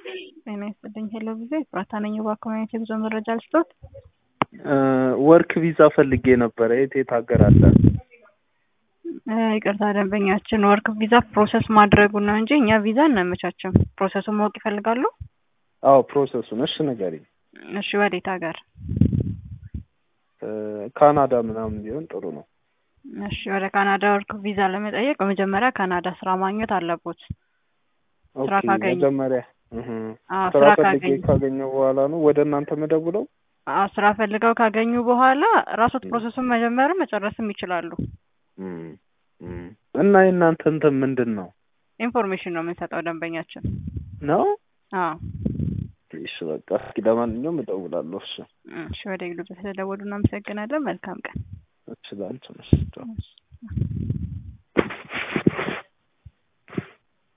ጤና ይስጥልኝ። ሄሎ ጊዜ ፍራታ ነኝ። በኮሚኒቲ የጉዞ መረጃ ልስጦት። ወርክ ቪዛ ፈልጌ ነበረ። የት የት ሀገር አለ? ይቅርታ ደንበኛችን ወርክ ቪዛ ፕሮሰስ ማድረጉን ነው እንጂ እኛ ቪዛ እናመቻችም። ፕሮሰሱን ማወቅ ይፈልጋሉ? አዎ ፕሮሰሱን። እሺ ንገሪኝ። እሺ ወዴት ሀገር? ካናዳ ምናምን ቢሆን ጥሩ ነው። እሺ ወደ ካናዳ ወርክ ቪዛ ለመጠየቅ በመጀመሪያ ካናዳ ስራ ማግኘት አለቦት። ስራ ኦኬ፣ ካገኙ መጀመሪያ እህ፣ አዎ፣ ስራ ስራ ፈልጌ ካገኙ ካገኘው በኋላ ነው ወደ እናንተ መደውለው። አዎ፣ ስራ ፈልገው ካገኙ በኋላ ራሶት ፕሮሰሱን መጀመርም መጨረስም ይችላሉ። እም፣ እም። እና የእናንተ እንትን ምንድን ነው ኢንፎርሜሽን ነው የምንሰጠው ደንበኛችን። ነው? አዎ እሺ በቃ እስኪ ለማንኛውም እደውላለሁ። እሺ እሺ፣ ወደ ግሉ ስለደወሉ እናመሰግናለን። መልካም ቀን። እሺ፣ ላንቺ ነው። እሺ።